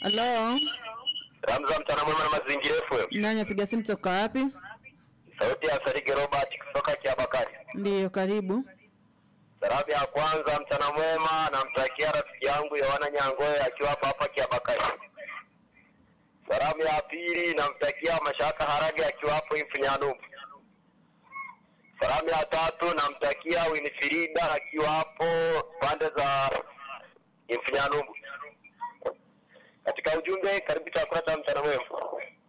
Halo, Ramza mchana mwema na mazingira FM. nani apiga simu toka wapi? Sauti ya Sarige Robert kutoka Kiabakari. Ndiyo, karibu. Salamu ya kwanza mchana mwema namtakia rafiki yangu Yohana Nyangoe akiwa hapa hapa Kiabakari. Salamu ya pili namtakia Mashaka Harage akiwa hapo Mfunyanumu. Salamu ya tatu namtakia Winifrida akiwa hapo pande za Mfunyanumu. Katika ujumbe karibu chakula cha mchana mwema.